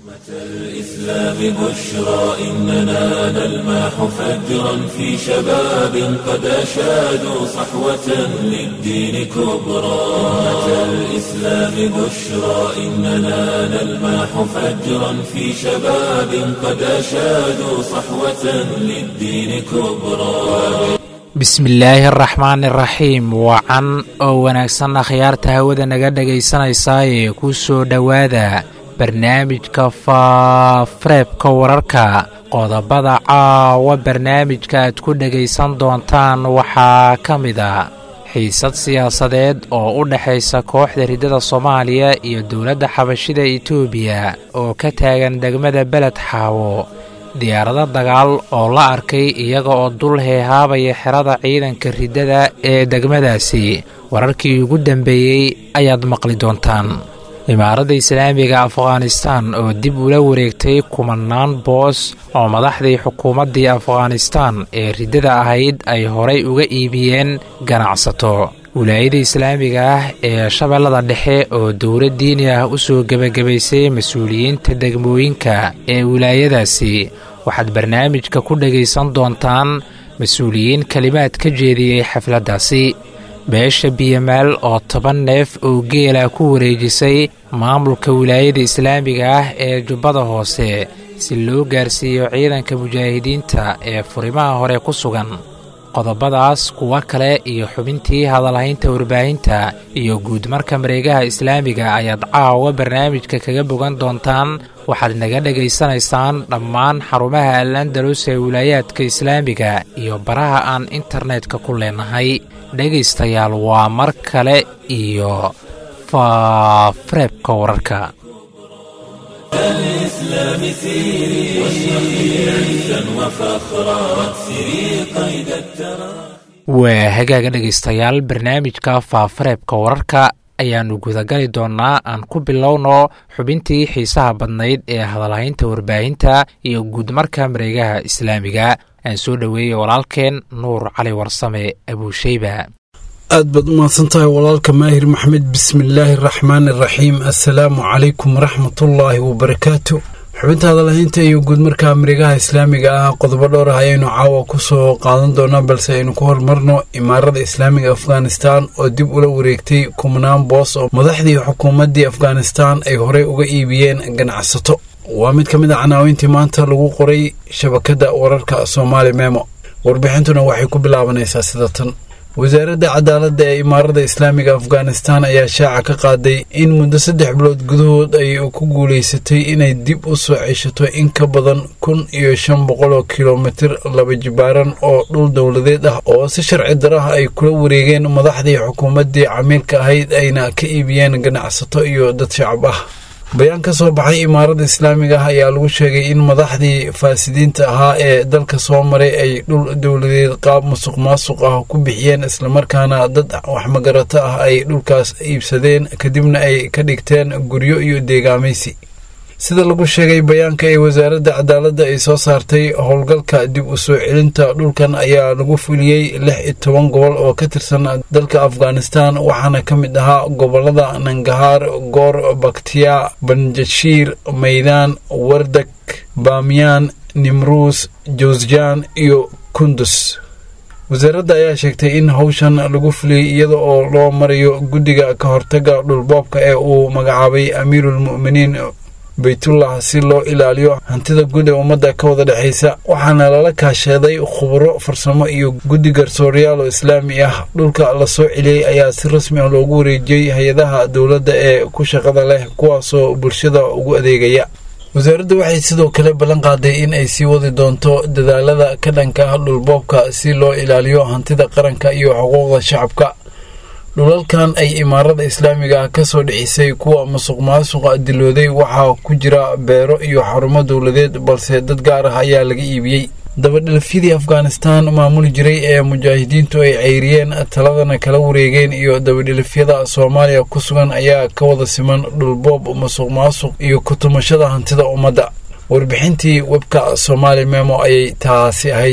الإسلام بشرى إننا نلمح فجرا في شباب قد أشادوا صحوة للدين كبرى أمة الإسلام بشرى إننا نلمح فجرا في شباب قد أشادوا صحوة للدين كبرى bismillaahi araxmaani araxiim wacan oo wanaagsan akhyaarta hawada naga dhegaysanaysaayee ku soo dhowaada barnaamijka faafareebka wararka qodobada caawa barnaamijka aad ku dhegaysan doontaan waxaa ka mid a xiisad siyaasadeed oo u dhexaysa kooxda riddada soomaaliya iyo dowladda xabashida etoobiya oo ka taagan degmada beled xaawo diyaarado dagaal oo la arkay iyaga oo dul heehaabaya xerada ciidanka riddada ee degmadaasi wararkii ugu dambeeyey ayaad maqli doontaan imaaradda islaamiga afghanistan oo dib ula wareegtay kumanaan boos oo madaxdii xukuumaddii afghanistan ee riddada ahayd ay horay uga iibiyeen ganacsato wilaayada islaamiga ah ee shabeellada dhexe oo dowlad diini ah u soo gebagabaysay mas-uuliyiinta degmooyinka ee wilaayadaasi waxaad barnaamijka ku dhegaysan doontaan mas-uuliyiin kelimaad ka jeediyey xafladdaasi beesha biyamaal oo toban neef oo geela ku wareejisay maamulka wilaayada islaamiga ah ee jubbada hoose si loo gaarsiiyo ciidanka mujaahidiinta ee furimaha hore ku sugan qodobadaas kuwo kale iyo xubintii hadalhaynta warbaahinta iyo guudmarka mareegaha islaamiga ayaad caawa barnaamijka kaga bogan doontaan waxaad naga dhegaysanaysaan dhammaan xarumaha al andalus ee wilaayaadka islaamiga iyo baraha aan internetka ku leenahay dhegaystayaal waa mar kale iyo faafareebka wararka الإسلام سيري واشرقي عزا وفخرا واكسري قيد الترى waa hagaaga dhegaystayaal barnaamijka faafareebka wararka ayaannu gudagali doonnaa aan ku bilowno xubintii xiisaha badnayd ee hadalhaynta warbaahinta iyo guudmarka mareegaha islaamiga aan soo dhoweeyey walaalkeen nuur cali warsame abuusheyba aad baad u mahadsan tahay walaalka maahir maxmed bismillaahi araxmaani araxiim assalaamu calaykum waraxmatullaahi wabarakaatu xubinta hadalhaynta iyo guudmarka mareegaha islaamiga ah qodobo dhowr ah ayaynu caawa ku soo qaadan doonaa balse aynu ku horumarno imaarada islaamiga afghanistan oo dib ula wareegtay kumnaan boos oo madaxdii xukuumaddii afghanistan ay horey uga iibiyeen ganacsato waa mid ka mid a canaawintii maanta lagu qoray shabakadda wararka soomaali memo warbixintuna waxay ku bilaabanaysaa sida tan wasaaradda cadaaladda ee imaarada islaamiga afghanistan ayaa shaaca ka qaaday in muddo saddex bilood gudahood ay ku guulaysatay inay dib u soo ceshato in ka badan kun iyo shan boqol oo kilomitir laba jibaaran oo dhul dowladeed ah oo si sharci daraha ay kula wareegeen madaxdii xukuumaddii camiilka ahayd ayna ka iibiyeen ganacsato iyo dad shacab ah bayaan ka soo baxay imaarada islaamiga ah ayaa lagu sheegay in madaxdii faasidiinta ahaa ee dalka soo maray ay dhul dowladeed qaab musuq maasuq ah ku bixiyeen islamarkaana dad waxmagarato ah ay dhulkaas iibsadeen kadibna ay ka dhigteen guryo iyo deegaamaysi sida lagu sheegay bayaanka ee wasaaradda cadaaladda ay soo saartay howlgalka dib u soo celinta dhulkan ayaa lagu fuliyey lix iyo toban gobol oo ka tirsan dalka afghanistan waxaana ka mid ahaa gobolada nangahaar goor baktiya banjashiir maydaan wardak baamiyaan nimruus jawsjaan iyo kundus wasaaradda ayaa sheegtay in howshan lagu fuliyey iyada oo loo marayo guddiga ka hortaga dhulboobka ee uu magacaabay amiiruulmu'miniin baytullah si loo ilaaliyo hantida guud ee ummadda ka wada dhexaysa waxaana lala kaasheeday khuburo farsamo iyo guddi garsooryaal oo islaami ah dhulka la soo celiyey ayaa si rasmi ah loogu wareejiyey hay-adaha dowladda ee ku shaqada leh kuwaasoo bulshada ugu adeegaya wasaaraddu waxay sidoo kale ballan qaaday in ay sii wadi doonto dadaalada ka dhanka ah dhulboobka si loo ilaaliyo hantida qaranka iyo xuquuqda shacabka dhulalkan ay imaarada islaamiga ah ka soo dhicisay kuwa musuq maasuqa dilooday waxaa ku jira beero iyo xarumo dowladeed balse dad gaar ah ayaa laga iibiyey dabadhelafyadii afghanistan maamuli jiray ee mujaahidiintu ay ceyriyeen taladana kala wareegeen iyo dabadhelafyada soomaaliya ku sugan ayaa ka wada siman dhulboob musuq maasuq iyo kutumashada hantida ummadda warbixintii webka somaali memo ayay taasi ahayd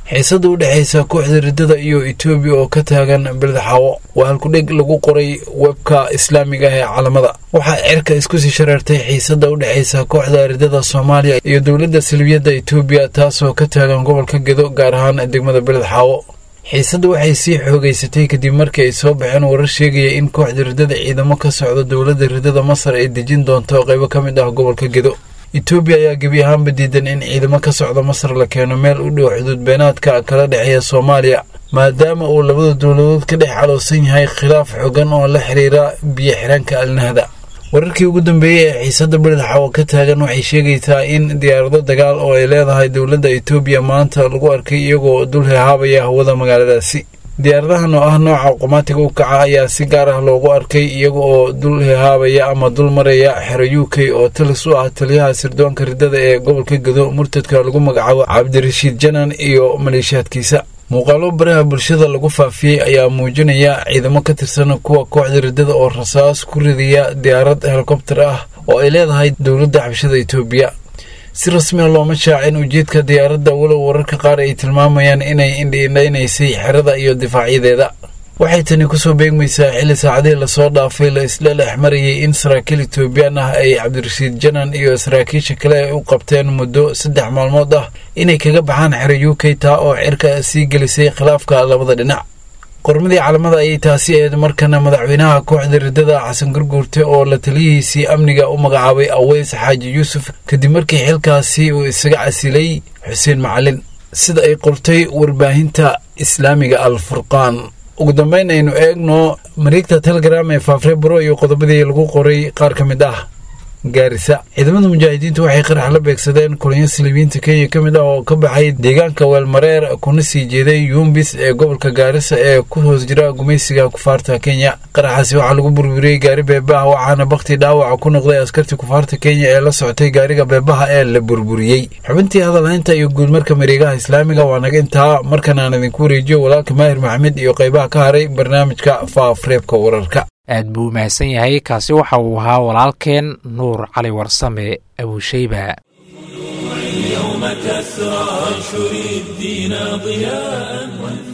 xiisada u dhexaysa kooxda riddada iyo etoobiya oo ka taagan beledxaawo waa halkudheg lagu qoray webka islaamiga ee calamada waxaa cirka isku sii shareertay xiisada u dhexaysa kooxda riddada soomaaliya iyo dowladda salbiyadda etoobiya taasoo ka taagan gobolka gedo gaar ahaan degmada beledxaawo xiisadda waxay sii xoogeysatay kadib markii ay soo baxeen warar sheegaya in kooxda riddada ciidamo ka socda dowladda riddada masar ay dejin doonto qaybo ka mid ah gobolka gedo etoobiya ayaa gebi ahaanba diidan in ciidamo ka socda masar la keeno meel u dhow xuduud beenaadka kala dhexeeya soomaaliya maadaama uu labada dowladood ka dhex caloosan yahay khilaaf xogan oo la xiriira biyo xiraanka alnahda wararkii ugu dambeeyey ee xiisadda beledxaawo ka taagan waxay sheegaysaa in diyaarado dagaal oo ay leedahay dowladda etoobiya maanta lagu arkay iyagoo dul hehaabaya hawada magaaladaasi diyaaradahan oo ah nooca qomaatiga u kaca ayaa si gaar ah loogu arkay iyaga oo dul hehaabaya ama dul maraya xero u k oo talis u ah taliyaha sirdoonka riddada ee gobolka gedo murtadka lagu magacaabo cabdirashiid janan iyo maleeshiyaadkiisa muuqaalo baraha bulshada lagu faafiyey ayaa muujinaya ciidamo ka tirsan kuwa kooxda riddada oo rasaas ku ridaya diyaarad helikobtar ah oo ay leedahay dowladda xabshada etoobiya si rasmiya looma shaacin ujeedka diyaaradda walow wararka qaar ay tilmaamayaan inay indhiindhaynaysay xerada iyo difaacyadeeda waxay tani kusoo beegmaysaa xilli saacadihii lasoo dhaafay la isla dhex marayay in saraakiil etoobiyaan ah ay cabdirashiid janan iyo saraakiisha kale ay u qabteen muddo saddex maalmood ah inay kaga baxaan xero u k taa oo cirka sii gelisay khilaafka labada dhinac qormadii calamada ayay taasi ahayd markana madaxweynaha kooxda riddada xasan gurguurte oo la taliyihiisii amniga u magacaabay aweys xaaji yuusuf kadib markii xilkaasi uu isaga casilay xuseen macalin sida ay qortay warbaahinta islaamiga al furqaan ugu dambeyn aynu eegno mareegta telegram ee faafrebro iyo qodobadii lagu qoray qaar ka mid ah gaarisa ciidamada mujaahidiintu waxay qarax la beegsadeen kulanyo silibiyiinta kenya ka mid ah oo ka baxay deegaanka weelmareer kuna sii jeeday yuumbis ee gobolka gaarisa ee ku hoos jira gumaysiga kufaarta kenya qaraxaasi waxaa lagu burburiyey gaari beebaha waxaana bakti dhaawaca ku noqday askartii kufaarta kenya ee la socotay gaariga beebaha ee la burburiyey xubintii hadalhaynta iyo guudmarka mareegaha islaamiga waa naga intaa markan aan idinku wareejiyo walaalka maahir maxamed iyo qaybaha ka haray barnaamijka faafreebka wararka aad buu u mahadsan yahay kaasi waxa uu ahaa walaalkeen nuur cali warsame abuushayba اليوم كسرى انشر الدين ضياء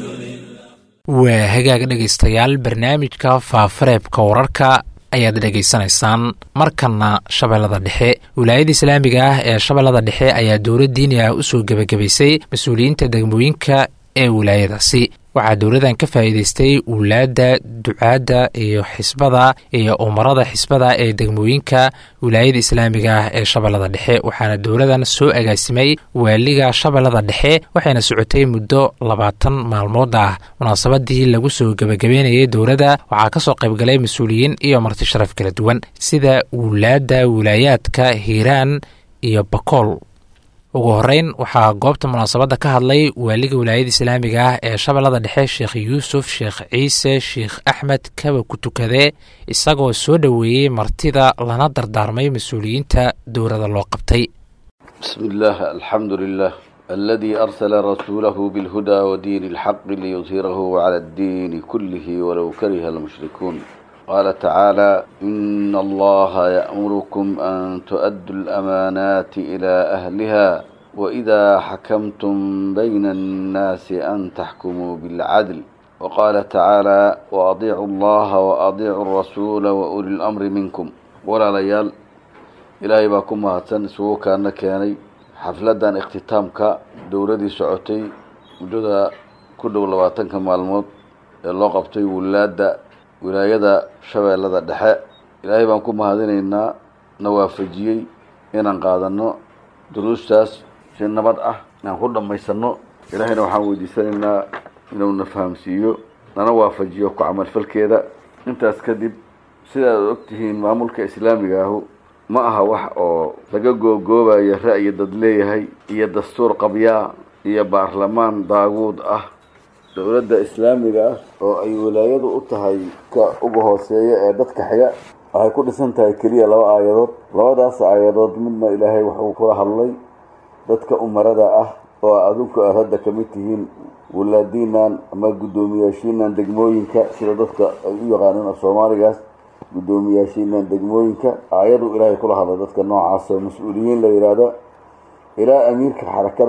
waa hagaag dhegaystayaal barnaamijka faafareebka wararka ayaad dhegaysanaysaan markanna shabeellada dhexe wilaayada islaamiga ah ee shabeellada dhexe ayaa dowlad diini ah u soo gebagabaysay mas-uuliyiinta degmooyinka ee wilaayadaasi waxaa dowladan ka faa'iidaystay wulaadda ducaadda iyo xisbada iyo umarada xisbada ee degmooyinka wilaayada islaamiga ah ee shabeellada dhexe waxaana dowladan soo agaasimay waaliga shabeellada dhexe waxayna socotay muddo labaatan maalmood ah munaasabadii lagu soo gebagabeynayay dowladda waxaa kasoo qaybgalay mas-uuliyiin iyo marti sharaf kala duwan sida wulaadda wilaayaadka hiiraan iyo bakool ugu horeyn waxaa goobta munaasabadda ka hadlay waaliga wilaayada islaamiga ah ee shabeellada dhexe sheekh yuusuf sheekh ciise sheekh axmed kaba ku tukadee isagoo soo dhoweeyey martida lana dardaarmay mas-uuliyiinta dowladda loo qabtay بسم الله الحمد لله الذي أرسل رسوله بالهدى ودين الحق ليظهره على الدين كله ولو كره المشركون قال تعالى إن الله يأمركم أن تؤدوا الأمانات إلى أهلها وإذا حكمتم بين الناس أن تحكموا بالعدل وقال تعالى وأطيعوا الله وأطيعوا الرسول وأولي الأمر منكم ولا ليال ilaahay baa ku mahadsan isugu kaana keenay xafladan ikhtitaamka dowladii socotay muddada ku dhow labaatanka maalmood ee loo qabtay wulaadda wilaayada shabeellada dhexe ilaahay baan ku mahadinaynaa na waafajiyey inaan qaadano duruustaas si nabad ah inaan ku dhammaysano ilaahayna waxaan weydiisanaynaa inuu na fahamsiiyo nana waafajiyo ku camalfalkeeda intaas kadib sidaad ogtihiin maamulka islaamiga ahu ma aha wax oo laga googoobayo ra'yi dad leeyahay iyo dastuur qabyaa iyo baarlamaan daaguud ah dowladda islaamiga ah oo ay wilaayadu u tahay ka uga hooseeya ee dadka xiga waxay ku dhisan tahay keliya laba aayadood labadaas aayadood midna ilaahay wuxuu kula hadlay dadka umarada ah oo adinku aad hadda kamid tihiin wulaadiinan ama guddoomiyaashiinan degmooyinka sida dadka ay u yaqaaneen af soomaaligaas guddoomiyaashiinan degmooyinka aayadu ilaahay kula hadlay dadka noocaas oo mas-uuliyiin la yidhaahdo ilaa amiirka xarakada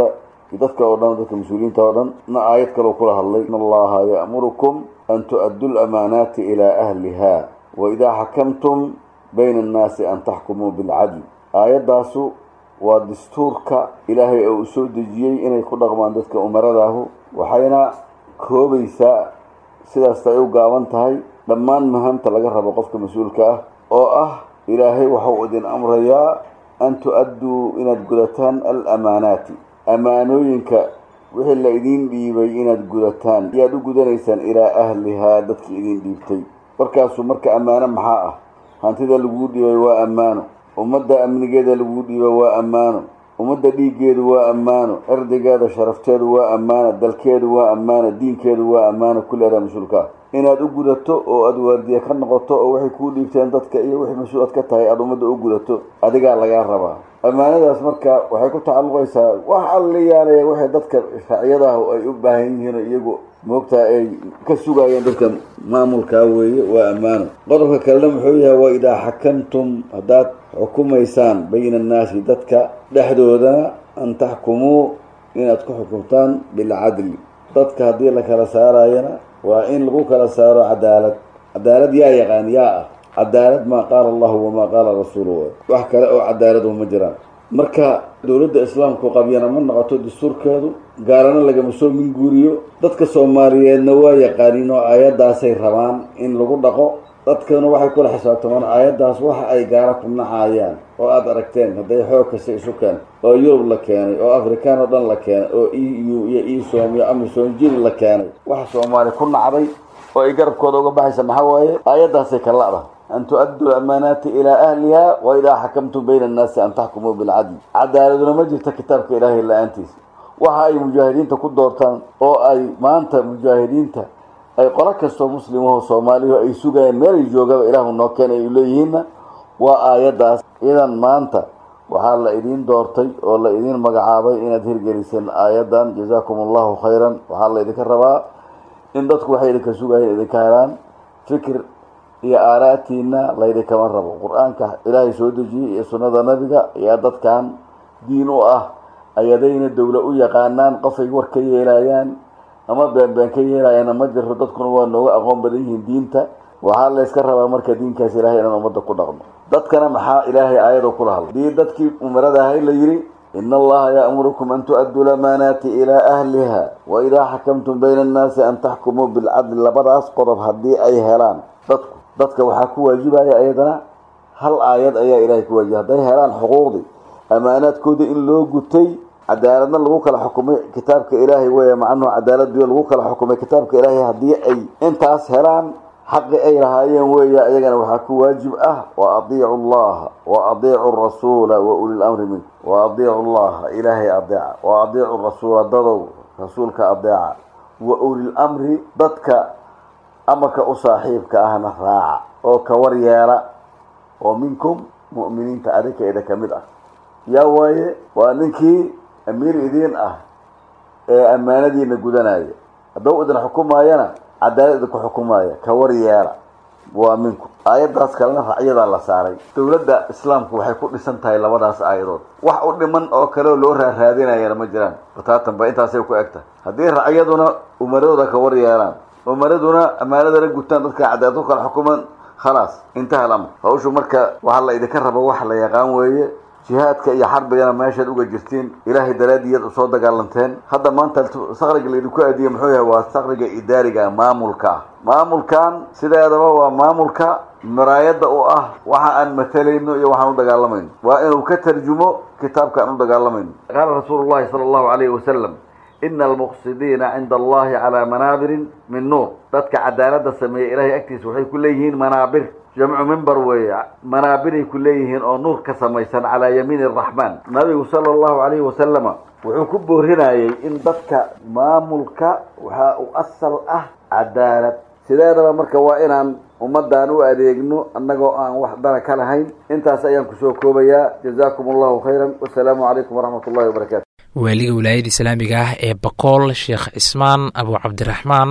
dadka oo dhan dadka mas-uuliyiinta oo dhan na aayad kaleo kula hadlay in allaha ya'murukum an tu'addu lamaanaati ilaa ahliha wa idaa xakamtum bayna annaasi an taxkumuu bilcadl aayaddaasu waa dastuurka ilaahay oo uu soo dejiyey inay ku dhaqmaan dadka umaradaahu waxayna koobaysaa sidaasta ay u gaaban tahay dhammaan mahamta laga rabo qofka mas-uulka ah oo ah ilaahay waxau idin amrayaa an tu-adduu inaad gudataan alamaanaati amaanooyinka wixii la idiin dhiibay inaad gudataan ayaad u gudanaysaan ilaa ahlihaa dadkii idiin dhiibtay markaasu marka ammaano maxaa ah hantida laguu dhiibay waa ammaano ummadda amnigeeda laguu dhiibay waa ammaano ummadda dhiiggeedu waa ammaano erdigeeda sharafteedu waa ammaano dalkeedu waa ammaano diinkeedu waa ammaano kulli adaa mas-uulka ah inaad u gudato oo aada waardiye ka noqoto oo waxay kuu dhiibteen dadka iyo wixii mas-uul aad ka tahay aada ummadda u gudato adigaa lagaa rabaa ammaanadaas marka waxay ku tacalluqaysaa wax alliyaalaya waxay dadka racyadaah ay u baahan yihiin iyagu moogtaa ay ka sugayeen dadka maamulkaa weeye waa ammaano qodobka kalena muxuu yahay waa idaa xakamtum haddaad xukumaysaan bayna annaasi dadka dhexdoodana an taxkumuu inaad ku xukumtaan bilcadli dadka haddii la kala saarayana waa in lagu kala saaro cadaalad cadaalad yaa yaqaan yaa ah cadaalad maa qaala allahu wamaa qaala rasuuluhu wax kale oo cadaalad uma jiraan marka dowladda islaamku qabyana ma noqoto dastuurkeedu gaalana lagama soo minguuriyo dadka soomaaliyeedna waa yaqaaniin oo aayaddaasay rabaan in lagu dhaqo dadkana waxay kula xisaabtamaan aayaddaas waxa ay gaala ku nacayaan oo aada aragteen hadday xoog kasta isu keen oo yurub la keenay oo afrikaan oo dhan la keenay oo e u iyo esom iyo amisom jiri la keenay waxa soomaali ku nacday oo ay garabkooda uga baxaysa maxaa waaye aayaddaasay ka la'da an tu-addu lamaanaati ilaa ahliha wa idaa xakamtum bayna annaasi an taxkumuu bilcadl cadaaladuna ma jirta kitaabka ilaahay la-aantiisa waxa ay mujaahidiinta ku doortaan oo ay maanta mujaahidiinta ay qolo kastoo muslimaho soomaalihu ay sugayaan meelay joogaba ilaahu noo keenay ay leeyihiinna waa aayaddaas idan maanta waxaa la idiin doortay oo la idiin magacaabay inaad hirgeliseen aayaddan jazaakum allahu khayran waxaa la idinka rabaa in dadku waxay idinka sugayeen idinka helaan fikir iyo aaraatiina laydinkama rabo qur-aanka ilaahay soo dejiyey iyo sunnada nabiga ayaa dadkan diin u ah ayadayna dowla u yaqaanaan qofay war ka yeelayaan ama beenbeen ka yeelayaana ma jiro dadkuna waa nooga aqoon badan yihiin diinta waxaa layska rabaa marka diinkaas ilahay inaan ummadda ku dhaqno dadkana maxaa ilaahay aayado kula hadlay dii dadkii umarada ahay la yidhi ina allaha ya'murukum an tu-adduu lamaanaati ilaa ahliha wa idaa xakamtum bayna annaasi an taxkumuu bilcadli labadaas qodob haddii ay helaan dadku dadka waxaa ku waajibaya ayadana hal aayad ayaa ilahay ku waajiba hadday helaan xuquuqdii amaanaadkoodii in loo gutay cadaaladna lagu kala xukumay kitaabka ilaahay wey macnuhu cadaaladiyo lagu kala xukumay kitaabka ilaahay haddii ay intaas helaan xaqi ay lahaayeen weeye iyagana waxaa ku waajib ah wa adiicu allaha wa adiicu rasuula wa uli lamri minku wa adiicu llaha ilaahay adeeca wa adiicu rasuula dadow rasuulka adeeca wa ulilamri dadka amarka u saaxiibka ahna raaca oo ka war yeela oo minkum mu'miniinta adinka ida ka mid ah yaa waaye waa ninkii amiir idiin ah ee ammaanadiina gudanaya hadduu idin xukumaayana cadaalad idinku xukumaaya ka war yeela waa minku aayaddaas kalena racyadaa la saaray dowladda islaamku waxay ku dhisan tahay labadaas aayadood wax u dhiman oo kaleo loo raaraadinayana ma jiraan bataatan ba intaasay ku eg tahay haddii racyaduna umaradooda ka war yeelaan umaraduna ammaanadana gutaan dadka cadaalad ku kala xukuman khalaas intaha alamr hawshu marka waxaa la idinka rabo wax la yaqaan weeye jihaadka iyo xarbigana meeshaad uga jirtiin ilaahay daraadiyaad usoo dagaalanteen hadda maanta sakriga laydinku aadiye muxuu yahay waa sakriga idaariga maamulka ah maamulkan sideedaba waa maamulka maraayadda u ah waxa aan matalayno iyo waxaan u dagaalamayno waa inuu ka tarjumo kitaabka aan u dagaalamayno qaala rasuulu llahi sala allahu alayhi wasalam ina almuqsidiina cinda allahi calaa manaabirin min nuur dadka cadaaladda sameeya ilahay agtiisa waxay ku leeyihiin manaabir jamcu mimber weeye manaabiray ku leeyihiin oo nuur ka samaysan calaa yamiini araxmaan nabigu sala allahu calayhi wasalama wuxuu ku boorinayay in dadka maamulka waxaa u asal ah cadaalad sideedaba marka waa inaan ummaddan u adeegno annagoo aan wax dana ka lahayn intaas ayaan kusoo koobayaa jazaakum allahu khayran wasalaamu calaykum waraxmat ullahi wabarakatu waaliga wilaayada islaamiga ah ee bakool sheekh cismaan abu cabdiraxmaan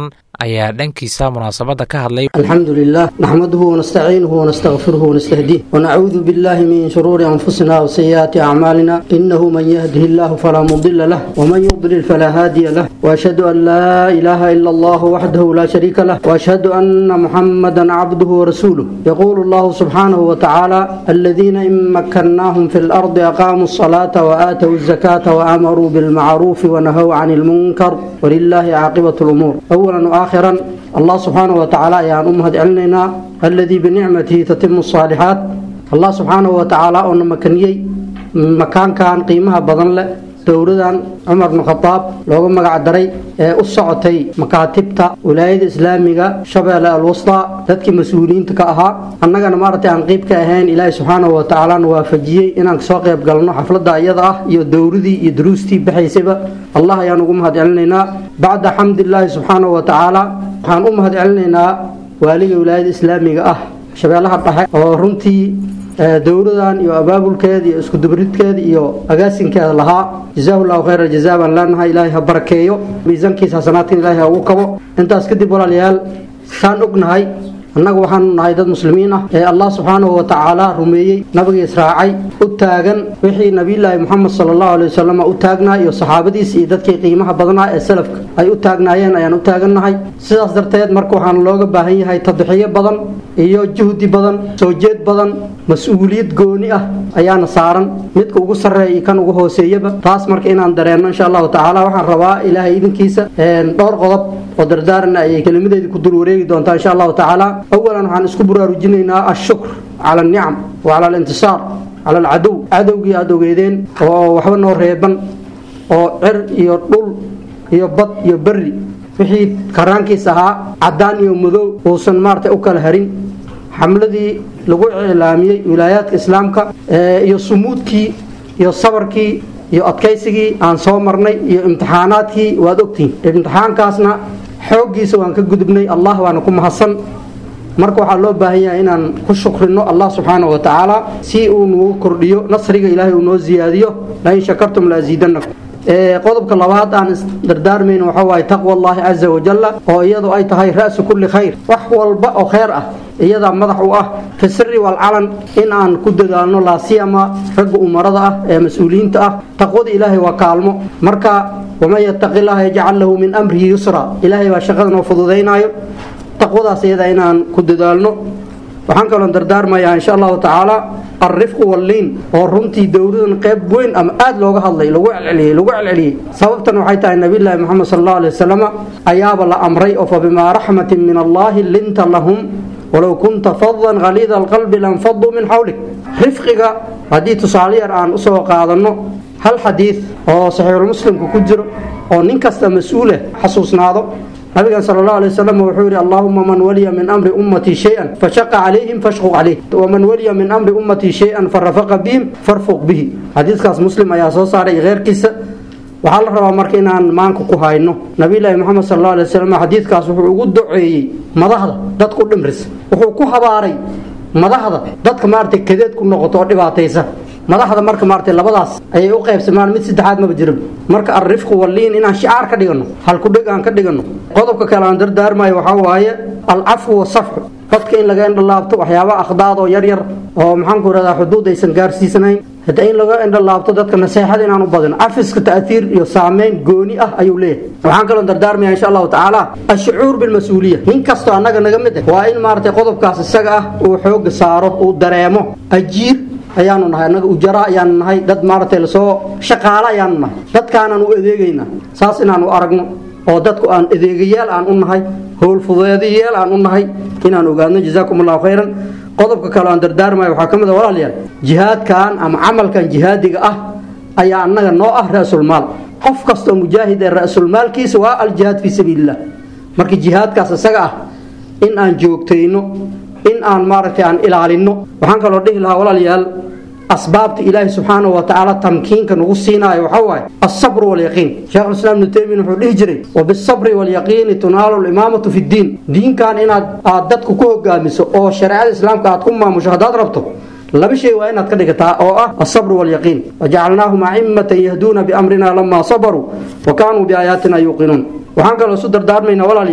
ayaa dhankiisa munaasabadda ka hadlay الحمد لله نحمده ونستعينه ونستغفره ونستهديه ونعوذ بالله من شرور أنفسنا وسيئات أعمالنا إنه من يهده الله فلا مضل له ومن يضلل فلا هادي له وأشهد أن لا إله إلا الله وحده لا شريك له وأشهد أن محمدا عبده ورسوله يقول الله سبحانه وتعالى الذين إن مكناهم في الأرض أقاموا الصلاة وآتوا الزكاة وأمروا بالمعروف ونهوا عن المنكر ولله عاقبة الأمور أولا وآخرا الله سبحانه وتعالى ayaan u mahad celinaynaa aladii binicmatihi tatimu الصaalixaat allah subxaanahu watacaala oona makaniyey makaankan qiimaha badan leh dowladan cumar bnu khadaab looga magac daray ee u socotay makaatibta wilaayada islaamiga shabeelle alwustaa dadkii mas-uuliyiinta ka ahaa annagana maaragtay aan qeyb ka ahayn ilaahay subxaanahu watacaalana waafajiyey inaan kasoo qayb galno xafladda iyada ah iyo dowladii iyo duruustii baxaysayba allah ayaan ugu mahad celinaynaa bacda xamdilaahi subxaanahu watacaala waxaan u mahad celinaynaa waaliga wilaayada islaamiga ah shabeellaha dhexe oo runtii dowladan iyo abaabulkeeda iyo iskudubridkeeda iyo agaasinkeeda lahaa jazaahu llahu khayra jazaa baan leenahay ilaahay ha barakeeyo miisaankiisa hasanaadkan ilaahay ha ugu kabo intaas kadib walaalayaal saan ognahay annagu waxaanu nahay dad muslimiin ah ee allah subxaanahu watacaala rumeeyey nabiga israacay u taagan wixii nabiyulaahi moxamed sala allahu alay wasalam u taagnaa iyo saxaabadiisa iyo dadkii qiimaha badnaa ee salafka ay u taagnaayeen ayaan u taagannahay sidaas darteed marka waxaan looga baahan yahay tadxiyo badan iyo juhdi badan soo jeed badan mas-uuliyad gooni ah ayaana saaran midka ugu sarreeya iyo kan ugu hooseeyaba taas marka inaan dareenno insha allahu tacaala waxaan rabaa ilaahay idinkiisa dhowr qodob oo dardaarana ayay kelimadeedii ku dul wareegi doontaa insha allahu tacaala awalan waxaan isku buraarujinaynaa ashukr cala alnicam wa cala alintisaar cala alcadow cadowgii aada ogeedeen oo waxba noo reeban oo cer iyo dhul iyo bad iyo berri wixii karaankiis ahaa caddaan iyo madow uusan maaragtay u kala harin xamladii lagu iclaamiyey wilaayaadka islaamka iyo sumuudkii iyo sabarkii iyo adkaysigii aan soo marnay iyo imtixaanaadkii waad ogtihiin imtixaankaasna xooggiisa waan ka gudubnay allah waana ku mahadsan marka waxaa loo baahan yahay inaan ku shukrino allah subxaanahu wa tacaala si uu nagu kordhiyo nasriga ilaahay uu noo siyaadiyo lain shakartum la asiidanakum qodobka labaad aan isdardaarmayno waxaa waaye taqwa allahi caza wajalla oo iyadu ay tahay ra'su kulli khayr wax walba oo khayr ah iyadaa madax u ah fi siri walcalan in aan ku dadaalno laasiyama ragga umarada ah ee mas-uuliyiinta ah taqwada ilaahay waa kaalmo marka waman yataqi llaha yajcal lahu min amrihi yusra ilaahay baa shaqada noo fududaynaayo taqwadaas iyada inaan ku dadaalno waxaan kaloon dardaarmayaa insha allahu tacaala alrifqu walliin oo runtii dowladan qayb weyn ama aada looga hadlay lagu celceliyey lagu celceliyey sababtan waxay tahay nabiyullaahi moxamed sala allahu alay wasalam ayaaba la amray oo fa bimaa raxmatin min allahi linta lahum walow kunta fadan haliida alqalbi lanfaduu min xawlik rifqiga haddii tusaale yar aan usoo qaadanno hal xadiid oo saxiixulmuslimka ku jiro oo nin kasta mas-uuleh xasuusnaado nabigan sal اlahu alay wasalam wuxuu yihi allahuma man waliya min amri ummatii shay-an fashaqa calayhim fashquq calayh waman waliya min amri ummatii shay-an farafaqa bihim farfuq bihi xadiiskaas muslim ayaa soo saaray keyrkiisa waxaa la rabaa marka inaan maanka ku hayno nabiyulaahi moxamed sal اlahu alay wasalam xadiidkaas wuxuu ugu duceeyey madaxda dadku dhimris wuxuu ku habaaray madaxda dadka maaragtay kadeed ku noqoto oo dhibaataysa madaxda marka maaragtay labadaas ayay u qaybsamaan mid saddexaad maba jirin marka alrifqu walliin inaan shicaar ka dhigano halkudheg aan ka dhigano qodobka kale aan dardaarmayo waxaa waaye alcafwu wasafxu dadka in laga indhalaabto waxyaaba akhdaad oo yaryar oo maxaanku irahdaa xuduud aysan gaarsiisanayn hadda in laga indhalaabto dadka naseexada inaan u badino cafiska ta'hiir iyo saameyn gooni ah ayuu leeyahay waxaan kaloo dardaarmaya insha allahu tacaala ashucuur bilmas-uuliya nin kastoo annaga naga mid ah waa in maaragtay qodobkaas isaga ah uu xooga saaro uu dareemo ajiir ayaanu nahay annaga ujara ayaanu nahay dad maaragtay lasoo shaqaalo ayaanu nahay dadkaanaan u adeegaynaa saas inaanu aragno oo dadku aan adeegayaal aan u nahay howlfudeedayaal aan u nahay inaan ogaadno jazaakum allahu khayran qodobka kale aan dardaarmayo waxaa ka mid a walaalayaal jihaadkan ama camalkan jihaadiga ah ayaa annaga noo ah ra-sulmaal qof kastoo mujaahid ee ra-sulmaalkiisa waa aljihaad fii sabiililah marka jihaadkaas isaga ah in aan joogtayno in aan maaragtay aan ilaalinno waxaan kaloo dhihi lahaa walaalayaal asbaabta ilaahi subxaanahu wa tacaala tamkiinka nagu siinaayo waxaa waaye alsabru walyaqiin sheekhulislaam ibnu taymiya wuxuu dhihi jiray wabisabri walyaqiini tunaalu limaamatu fi ddiin diinkan inaad aad dadku ku hogaamiso oo shareecada islaamka aad ku maamusho haddaad rabto laba shay waa inaad ka dhigataa oo ah alsabru walyaqiin wajacalnaahum acimmatan yahduuna biamrina lamaa sabaruu wa kaanuu biaayaatina yuuqinuun waxaan kaloo isu dardaarmaynaa walaalayaal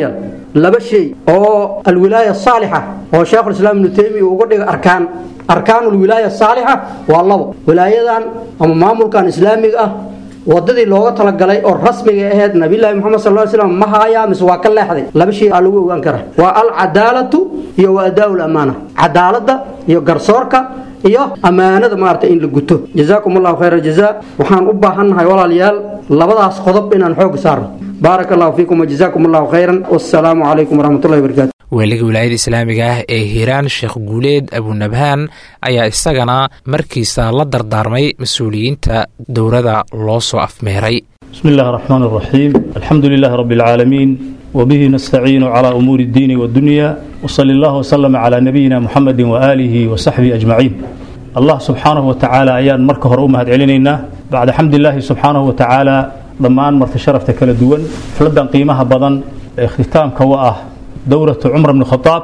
laba shay oo alwilaaya saalixa oo sheekhulislaam ibnu taymiya uga dhiga arkaan arkaan alwilaaya saalixa waa labo wilaayadan ama maamulkan islaamiga ah wadadii looga talagalay oo rasmiga ahayd nabilaahi muxamed sal slam ma haayaa mise waa ka leexday laba shay aa lagu ogaan karaa waa alcadaalatu iyo wa adaa lamaana cadaaladda iyo garsoorka iyo ammaanada maarata in la guto jazaakum allahu khayra jazaa waxaan u baahannahay walaalayaal labadaas qodob inaan xoog saarno baaraka allahu fiikum wajazaakum allahu khayran wassalaamu calaykum waraxmatullahi wabarakatu weeliga wilaayada islaamiga ah ee hiiraan sheekh guuleed abunabhaan ayaa isagana markiisa la dardaarmay mas-uuliyiinta dowrada loo soo afmeeray بسم الله الرحمن الرحيم الحمد لله رب العالمين وبه نستعين على أمور الدين والدنيا وصلى الله وسلم على نبينا محمد وآله وصحبه أجمعين الله سبحانه وتعالى أيان مركه رؤمة علينا بعد حمد الله سبحانه وتعالى ضمان مرت شرفت كلا دوان فلدن قيمها بدن اختتام كواه دورة عمر بن الخطاب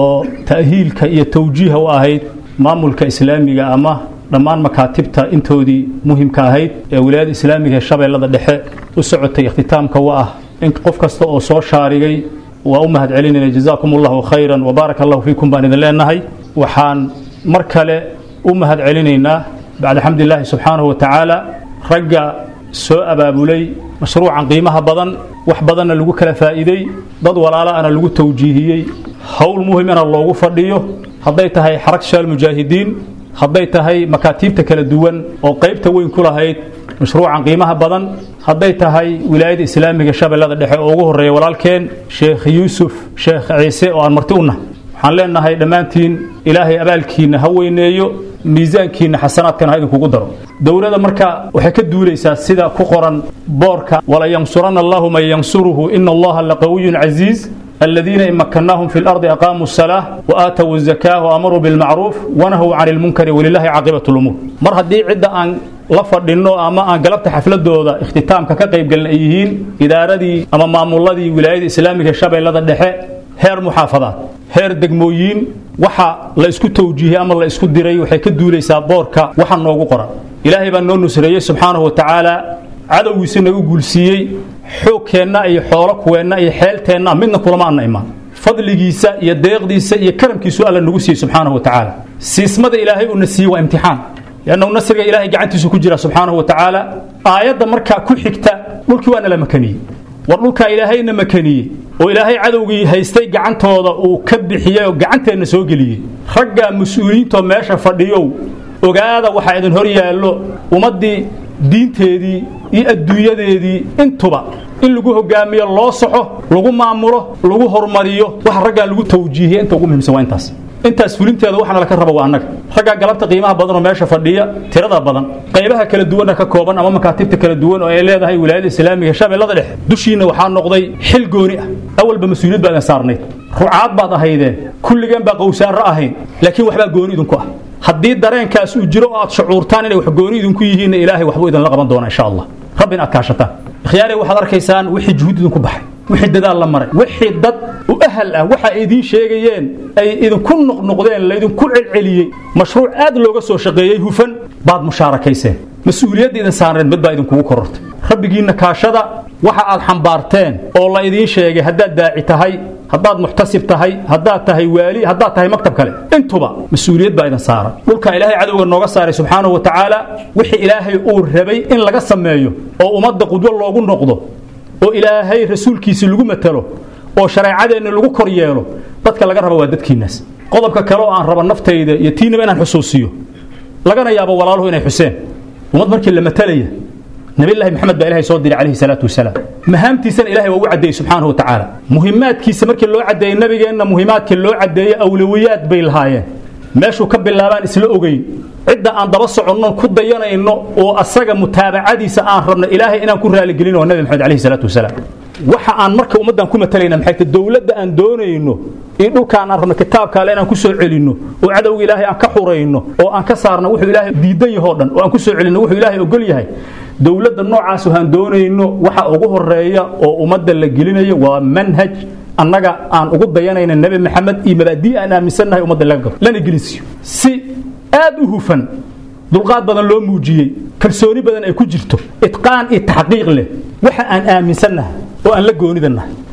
وتأهيل كي توجيه وآهيد maamulka islaamiga ama dhammaan makaatibta intoodii muhimka ahayd ee wilaayada islaamiga ee shabeellada dhexe u socotay ikhtitaamka wa ah in qof kasta oo soo shaarigay waa u mahad celinayna jazaakum allahu khayran wabaaraka allahu fiikum baan idin leenahay waxaan mar kale u mahad celinaynaa bacda xamdilaahi subxaanahu wa tacaala ragga soo abaabulay mashruucan qiimaha badan wax badanna lagu kala faa'iiday dad walaalaana lagu tawjiihiyey howl muhimana loogu fadhiyo hadday tahay xarag shaal mujaahidiin hadday tahay makaatiibta kala duwan oo qaybta weyn ku lahayd mashruucan qiimaha badan hadday tahay wilaayada islaamiga shabeellada dhexe oo ugu horreeya walaalkeen sheekh yuusuf sheekh ciise oo aan marti u nahay waxaan leenahay dhammaantiin ilaahay abaalkiinna ha weyneeyo miisaankiinna xasanaadkana ha idinkugu daro dowladda marka waxay ka duulaysaa sida ku qoran boorka wala yansuranna allahu man yansuruhu ina allaha laqawiyun casiiz الذين إن مكناهم في الأرض أقاموا الصلاة وآتوا الزكاة وأمروا بالمعروف ونهوا عن المنكر ولله عاقبة الأمور مر هدي عدة أن لفردينو أما أن قلبت حفلدooda اختتامka ka qayb galan ay yihiin idaaradii ama maamuladii wilaayada islaamiga shabeellada dhexe heer muxaafadaad heer degmooyin waxa la isku tawjiihiyey ama la isku diray waxay ka duulaysaa boorka waxa noogu qoran ilaahay baa noo nusreeyey subxaanahu wa tacaala cadowgiisa nagu guulsiiyey xoogkeenna iyo xoolo kuweenna iyo xeelteenna midna kulama anna imaan fadligiisa iyo deeqdiisa iyo karamkiisu alla nagu siiyey subxaanahu wa tacaala siismada ilaahay uuna siiyey waa imtixaan liannahu nasriga ilaahay gacantiisu ku jira subxaanahu wa tacaala aayadda markaa ku xigta dhulkii waa nala makaniyey war dhulkaa ilaahayna makaniyey oo ilaahay cadowgii haystay gacantooda uu ka bixiyey oo gacanteenna soo geliyey ragga mas-uuliyiintoo meesha fadhiyow ogaada waxaa idin hor yaallo ummaddii diinteedii iyo adduunyadeedii intuba in lagu hogaamiyo loo soxo lagu maamulo lagu hormariyo waxa raggaa lagu tawjiihiya inta ugu muhimsan waa intaas intaas fulinteeda waxaana laka raba waa annaga raggaa galabta qiimaha badan oo meesha fadhiya tirada badan qaybaha kala duwanna ka kooban ama makaatibta kala duwan oo ay leedahay wilaayada islaamiga shabeellada dhexe dushiinna waxaa noqday xil gooni ah awalba mas-uuliyad baa idin saarnayd rucaad baad ahaydeen kulligeen baa qowsaanro ahayn laakiin waxbaa gooni idinku ah haddii dareenkaas uu jiro oo aad shucuurtaan inay wax gooni idinku yihiinna ilaahay waxbuu idinla qaban doonaa insha allah rabbina aad kaashataan ikhyaarey waxaad arkaysaan wixii juhud idinku baxay wixii dadaal la maray wixii dad u ahal ah waxa ay idiin sheegayeen ay idinku noqnoqdeen laydinku celceliyey mashruuc aad looga soo shaqeeyey hufan baad mushaarakayseen mas-uuliyadda idin saareen mid baa idinkugu korortay rabbigiinna kaashada waxa aad xambaarteen oo la idiin sheegay haddaad daaci tahay haddaad muxtasib tahay haddaad tahay waali haddaad tahay maktab kale intuba mas-uuliyad baa idin saaran dhulka ilaahay cadowga nooga saaray subxaanahu wa tacaala wixii ilaahay uu rabay in laga sameeyo oo ummadda qudwo loogu noqdo oo ilaahay rasuulkiisi lagu matalo oo shareecadeenna lagu kor yeelo dadka laga raba waa dadkiinnaas qodobka kale oo aan raba naftayda iyo tiinaba inaan xusuusiyo lagana yaabo walaaluhu inay xuseen ummad markii la matalaya nabilahi maxamed baa ilahay soo diray calayhi salaatu wasalaam mahaamtiisana ilahay waa u caddeeyey subxaanahu wa tacaala muhimaadkiisa markii loo caddeeyey nabigeenna muhimaadkii loo caddeeyey awlawiyaad bay lahaayeen meeshuu ka bilaabaan isla ogeyn cidda aan daba soconno ku dayanayno oo asaga mutaabacadiisa aan rabno ilaahay inaan ku raaligelino waa nabi maxamed calayhi salaatu wasalaam waxa aan marka ummaddan ku matalayna maxay tahay dowladda aan doonayno iyo dhulkaan aan rabno kitaabka alle inaan ku soo celinno oo cadowga ilaahay aan ka xurayno oo aan ka saarno wuxuu ilaahay diidan yahoo dhan oo aan ku soo celinno wuxuu ilaahay ogol yahay dowladda noocaas aan doonayno waxa ugu horeeya oo ummadda la gelinayo waa manhaj annaga aan ugu dayanayna nebi maxamed iyo mabaadii aan aaminsannahay ummadda laga galo lana gelinsiiyo si aad u hufan dulqaad badan loo muujiyey kalsooni badan ay ku jirto itqaan iyo taxqiiq leh waxa aan aaminsannahay oo aan la goonidannahay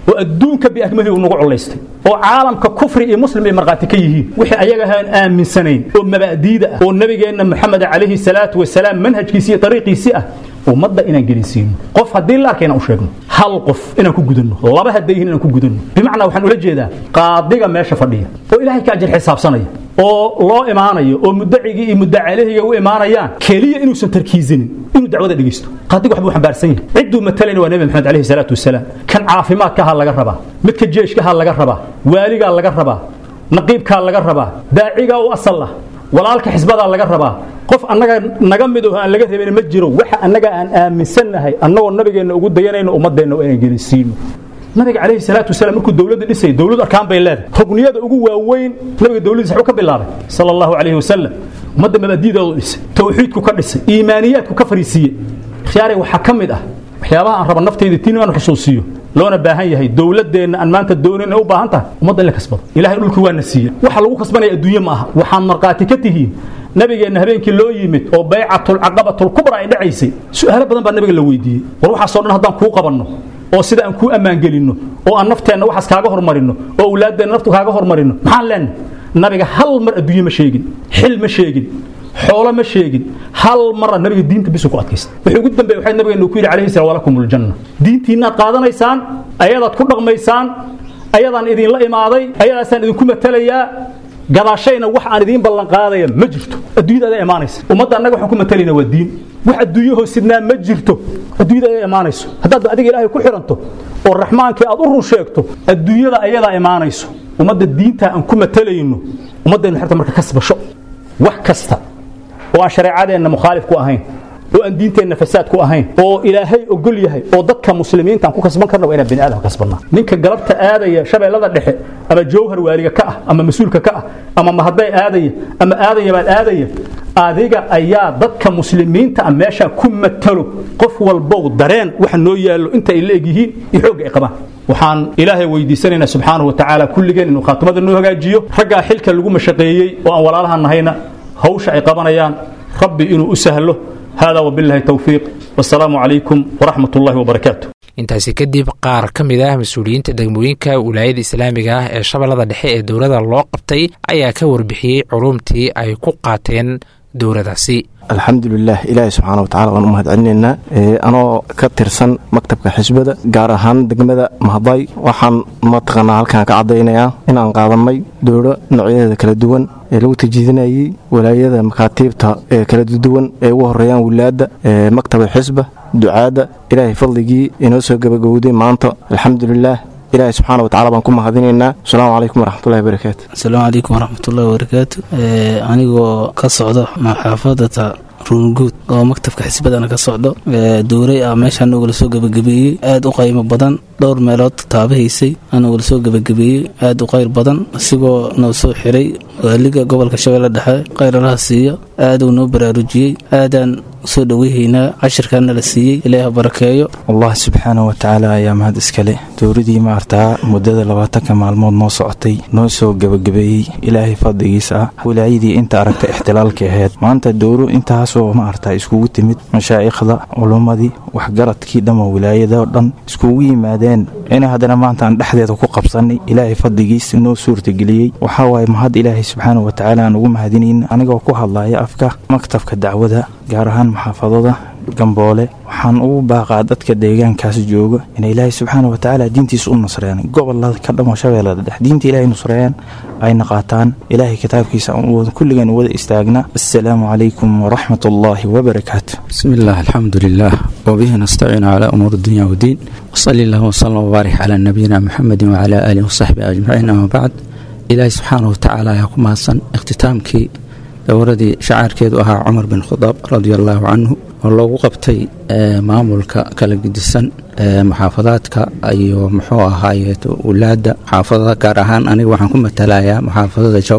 oo adduunka biakmalihi uu nagu culaystay oo caalamka kufri iyo muslim ay markhaati ka yihiin wixii ayaga aan aaminsanayn oo mabaadiida ah oo nabigeenna moxamed calayhi salaatu wasalaam manhajkiisi iyo dariiqiisii ah ummadda inaan gelinsiino qof haddii la arka inaan u sheegno hal qof inaan ku gudanno laba hadday yihiin inaan ku gudanno bimacnaa waxaan ula jeedaa qaadiga meesha fadhiya oo ilaahay ka ajir xisaabsanaya oo loo imaanayo oo mudacigii iyo mudacalehiga u imaanayaan keliya inuusan tarkiisinin inuu dacwada dhegeysto qaadiga waxbuu xambaarsan yahay cidduu matalayna waa nebi maxamed calayhi salaatu wasalaam kan caafimaadkaha laga rabaa midka jeeshkaha laga rabaa waaligaa laga rabaa naqiibkaa laga rabaa daacigaa u asal ah walaalka xisbadaa laga rabaa qof annaga naga mid oo aan laga rabin ma jiro waxa annaga aan aaminsannahay annagoo nabigeenna ugu dayanayno ummadeenna waa inaan gelinsiino nabiga calayhi salaatu wasalaam markuu dowladda dhisay dowlad arkaan bay leedahay rugniyada ugu waaweyn nabiga dowladdiisa waxuu ka bilaabay sala allahu calayhi wasalam ummadda mabaadiidoodu dhisay tawxiidku ka dhisay iimaaniyaadku ka fariisiiyey khiyaarey waxaa ka mid ah waxyaabaha aan raba naftayda tiin inaan xusuusiyo loona baahan yahay dowladeenna aan maanta doonin inay u baahan tahay ummadda in la kasbado ilahay dhulkii waana siiye waxa lagu kasbanaya adduunye ma aha waxaan markhaati ka tihiin nabigeenna habeenkii loo yimid oo baycatulcaqabatulkubra ay dhacaysay su'aalo badan baa nabiga la weydiiyey war waxaasoo dhan haddaan kuu qabanno oo sida aan kuu ammaangelinno oo aan nafteenna waxaas kaaga hormarinno oo awlaaddeenna naftu kaaga hormarinno maxaan leenahay nabiga hal mar adduunye ma sheegin xil ma sheegin xoolo ma sheegin hal mara nabiga diinta bisu ku adkaysta wuxuu ugu dambeeyey waxay nabigeenu ku yidhi calayhi salaam walakum aljanna diintiinnaad qaadanaysaan ayadaad ku dhaqmaysaan ayadaan idinla imaaday ayadaasaan idinku matalayaa gadaashayna wax aan idiin ballan qaadaya ma jirto adduunyada adaa imaanaysa ummadda annaga waxaan ku matalayna waa diin wax adduunyo hoosidnaa ma jirto adduunyada adaa imaanayso haddaad adiga ilaahay ku xiranto oo raxmaankii aad u run sheegto adduunyada ayadaa imaanayso ummadda diinta aan ku matalayno ummaddeennu xirta marka kasbasho wax kasta oo aan shareecadeenna mukhaalif ku ahayn oo aan diinteenna fasaad ku ahayn oo ilaahay ogol yahay oo dadka muslimiinta aan ku kasban karna waa inaan bini aadam kasbannaa ninka galabta aadaya shabeellada dhexe ama jawhar waaliga ka ah ama mas-uulka ka ah ama mahadday aadaya ama aadaya baad aadaya adiga ayaa dadka muslimiinta ah meeshaa ku matalo qof walbow dareen waxa noo yaallo inta ay la egyihiin iyo xoogga ay qabaan waxaan ilaahay weydiisanaynaa subxaanahu watacaala kulligeen inuu khaatimada noo hagaajiyo raggaa xilka lagu mashaqeeyey oo aan walaalaha nahayna hawsha ay qabanayaan rabbi inuu u sahlo hada wabillahi towfiiq wasalaamu calaykum waraxmat ullahi wabarakaatu intaasi kadib qaar ka mid ah mas-uuliyiinta degmooyinka wilaayada islaamiga ah ee shabeellada dhexe ee dowladda loo qabtay ayaa ka warbixiyey culumtii ay ku qaateen dowladaasi alxamdulilah ilaahi subxaana watacala waan u mahad celinaynaa anoo ka tirsan maktabka xisbada gaar ahaan degmada mahday waxaan mataqaanaa halkan ka caddaynayaa inaan qaadanay dowlo noocyadeeda kala duwan ee lagu tajiidinayay walaayada makaatiibta ee kala duwan ee ugu horeeyaan wilaadda maktaba xisba ducaadda ilaahay fadligii inoo soo gabagowday maanta alxamdulilah ilaahi subxaana watacala baan ku mahadinaynaa asalaamu calaykum waraxmatullahi wabarakaatu asalaamu calaykum waraxmatullahi wabarakaatu anigoo ka socdo maxaafadata ruunguud oo maktabka xisbadana ka socdo dowray ah meeshaa nogala soo gebagabeeyey aad u qaymo badan dhowr meelood taabahaysay anogala soo gebagabeeyey aad u qayr badan isigoo noo soo xiray waaliga gobolka shabeelle dhexe qayralaha siiyo aaduu noo baraarujiyey aadaan soo dhoweyhaynaa cashirkaana la siiyey ilaaha barakeeyo allah subxaana watacaala ayaa mahad iskale dowladii maartaa muddada labaatanka maalmood noo socotay noo soo gebagabeeyey ilaahay fadligiisa ah wilaayadii inta aragta ixtilaalka ahayd maanta dowlo intaasoo maartaa iskugu timid mashaa'ikhda culummadii waxgaradkii dhammo wilaayadoo dhan iskugu yimaadeen inay haddana maanta aan dhexdeeda ku qabsannay ilaahay fadligiisa noo suurtageliyey waxaa waaye mahad ilaahay subxaana watacaala aan ugu mahadinayna anigoo ku hadlaya afka maktabka dacwada gaar ahaan maxaafadada gamboole waxaan ugu baaqaa dadka deegaankaas jooga inay ilaahay subxaana watacaala diintiisa u nasreeyaan gobolada ka dhamo shabeellada dhex diinta ilaahay nusreeyaan ayna qaataan ilaahay kitaabkiisa kulligeen wada istaagna assalaamu calaykum waraxmat ullaahi wabarakaatu بسم الله الحمد لله وبه نستعين على أمور الدنيا والدين وصلى الله وسلم وبارك على نبينا محمد وعلى آله وصحبه أجمعين أما بعد إلهي سبحانه وتعالى يكون مهسن اختتامكي dowradii shacaarkeedu ahaa cumar bin khadaab radia allaahu canhu oo loogu qabtay maamulka kala gedisan muxaafadaadka iyo muxuu ahaaye wulaadda muxaafadada gaar ahaan aniga waxaan ku matalayaa muxaafadada jowhar